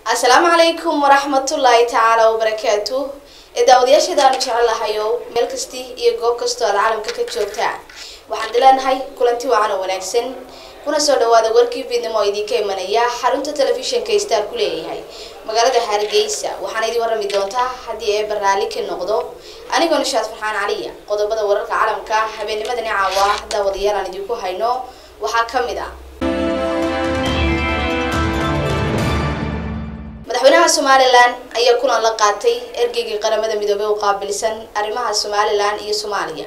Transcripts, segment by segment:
asalaamu calaykum waraxmatullaahi tacaala wabarakaatu ee daawadayaasheedaanu jecelahayo meel kasti iyo goob kastoo aad caalamka ka joogtaan waxaan dileenahay kulanti wacan oo wanaagsan kuna soo dhawaada warkii fiidnimo oo idinka imanaya xarunta telefishinka star ku leeyahay magaalada hargeysa waxaana idin warrami doontaa haddii ee barnaali ka noqdo anigoo nishaad farxaan caliya qodobada wararka caalamka habeennimadani caawa daawadayaal aan idinku hayno waxaa ka mid ah madaxweynaha somalilan ayaa kulan la qaatay ergeygii qaramada midoobey u qaabilsan arrimaha somalilan iyo soomaaliya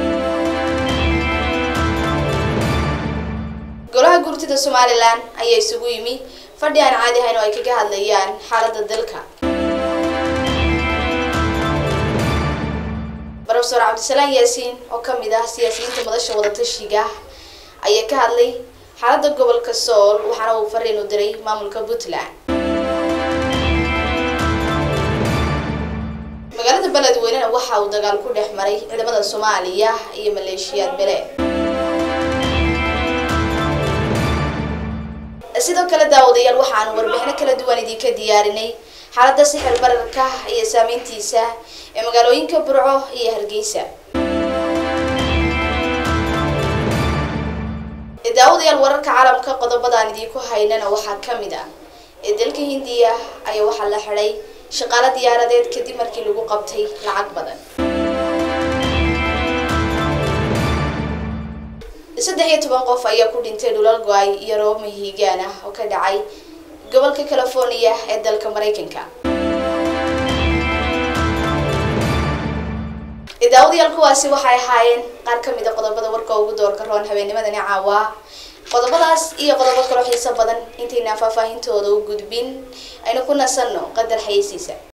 golaha gurtida somalilan ayaa isugu yimi fadhi aan caadi ahayn oo ay kaga hadlayaan xaaladda dalka rofesor cabdisalaan yaasiin oo kamid ah siyaasiyiinta madasha wadatashiga ayaa ka hadlay xaaladda gobolka sool waxaana uu fariin u diray maamulka puntland magaalada beledweynena waxa uu dagaal ku dhex maray ciidamada soomaaliya iyo maleeshiyaad bele sidoo kale daawadayaal waxaanu warbixino kala duwan idinka diyaarinay xaaladda sixir bararka iyo saameyntiisa ee magaalooyinka burco iyo hargeysa daawadayaal wararka caalamka qodobadaan idinku haynana waxaa kamid ah ee dalka hindiya ayaa waxaa la xiday shaqaalo diyaaradeed kadib markii lagu qabtay lacag badan saddex iyo toban qof ayaa ku dhintay dhulal go-ay iyo roob mahiigaan ah oo ka dhacay gobolka california ee dalka maraykanka daawadayaal kuwaasi waxay ahaayeen qaar kamid a qodobada warka ugu doorka roon habeennimadani caawa qodobadaas iyo qodobo kaloo xiiso badan intaynaan faahfaahintooda u gudbin aynu ku nasanno qadar xayeysiisa